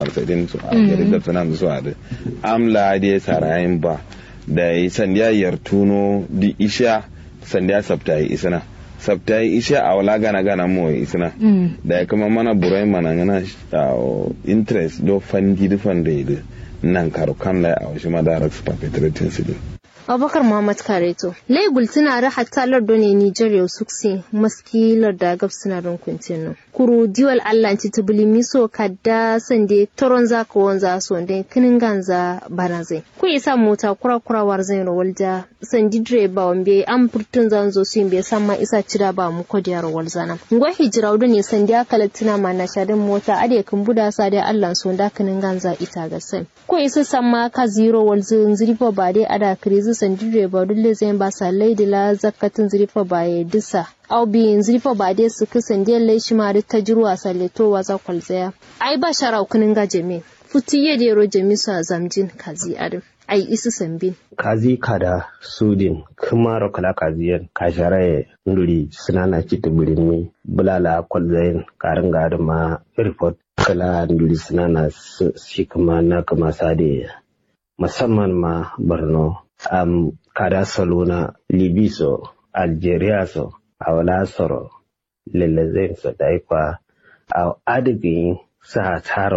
farsadin su a gari da tunan su a da amla da sarayin ba da yi sandiya yartuno di isha sandiya sabta yi isana sabta yi isha a wala gana gana mo yi isana da ya kuma mana burai mana gana interest do fandi da fanda da nan karo kan lai a wasu madarar su perpetrating su abubakar muhammad kareto laigul tana da hatta lardo ne nijar yau suksi maski larda gab suna don kuntinu kuru diwal allah ci tubuli miso kadda sande toron za ka wanza so da kinin ganza bana zai ku isa mota kura kura war zai rawal da sandi direba wambe an furtun zan zo su bai san ma isa cira ba mu ko diyar rawal zana ngwa hijira wudu ne sandi aka latina ma na shadin mota ade kan buda sa da allah so da kinin ganza ita ga sai ku isa san ma ka zero wal zin zirifa ba dai ada krizi sandire ba dulle zai ba sa laidila zakatin zirifa ba ya disa au biyin zirifa ba dai su kisan dai lai shi ma ta jirwa saleto wa za kwalzaya ai ba shara kunin ga jami futi ye dero jami su a zamjin kazi adam ai isu sambin kazi kada sudin kuma rokala kaziyan kasharaye nduri sinana kita birni bulala kwalzayin karin garin ma report kala nduri sinana shi kuma na kama sade musamman ma borno am kada salona libiso algeria so awala soro lelezen so daikwa a adigin sa taro